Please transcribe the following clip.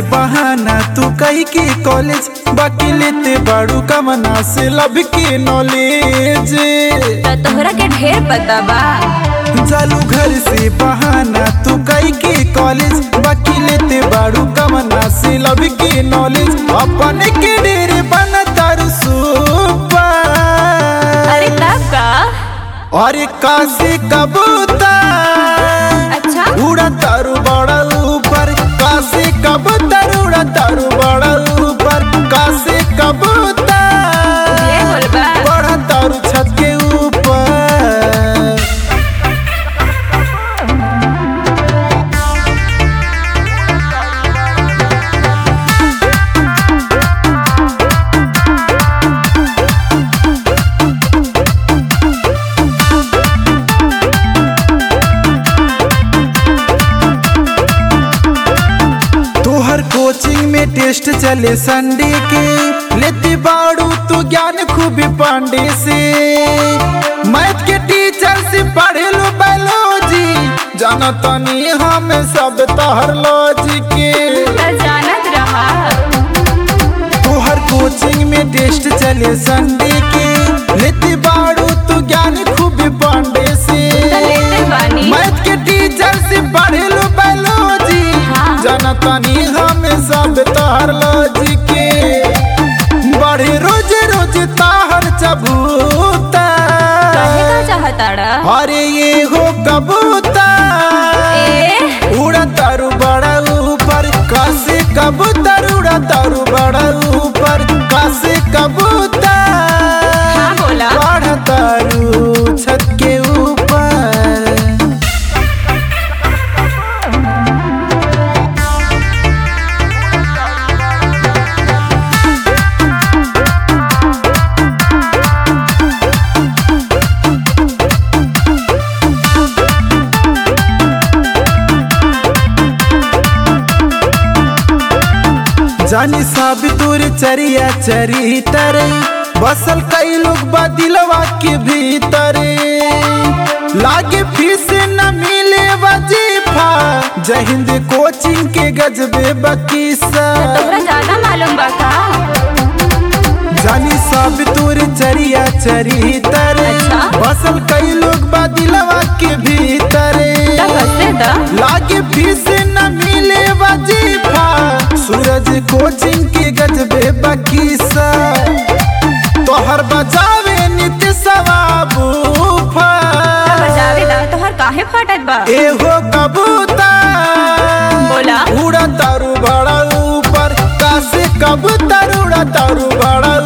बहाना तू कही के कॉलेज बाकी लेते बाड़ू कमना से लब के नॉलेज तो तोहरा के ढेर पता बा चालू घर से बहाना तू कही के कॉलेज बाकी लेते बाड़ू कमना से लब के नॉलेज अपन के डेरे बना तारू सुपर अरे तब का अरे काशी कबूतर अच्छा उड़ा तारू बड़ा ऊपर काशी कबूतर उड़ा तारू बड़ा ऊपर काशी कबूतर ये बोल बा बड़ा तारू छत के ऊपर तोहर कोचिंग में टेस्ट चले संडे के लेती बाड़ू तू ज्ञान खूबी पांडे से मैथ के टीचर से पढ़े लो बायोलॉजी जाना तनी हम सब तोहर लॉजी के तो जानत रहा तोहर कोचिंग में टेस्ट चले संडे के लेती बाड़ू तू ज्ञान खूबी पांडे से तो लेते बानी मैथ के टीचर से पढ़े लो बायोलॉजी हाँ। जाना तनी हम सब तोहर लॉजी के बढ़े रोज रोज ताहर चबूता कहे का चाहताड़ा अरे ये हो कबूतर ए उड़ा तारू बड़ा ऊपर कासे कबूतर उड़ा तारू बड़ा ऊपर कासे कबूतर हाँ बोला बड़ा तारू छत के ऊपर जानी साब तोर चरिया चरितर बसल कई लोग बा दिलवा के भीतर लागे फीस न मिले वजीफा जय हिंद कोचिंग के गजबे बकीसा तोहरा ज्यादा मालूम बा का जानी साब तोर चरिया चरितर अच्छा। बसल कई लोग बा दिलवा के भीतर तब हंसे दा लागे फीस न मिले वजीफा सूरज कोचिंग के गजबे बकीसा तोहर बजावे नित्य सवाबूफा बजावे दा तोहर काहे फाटत बा एहो कबूतर बोला उड़ा तारू बड़ा ऊपर कासे कबूतर उड़ा तारू बड़ा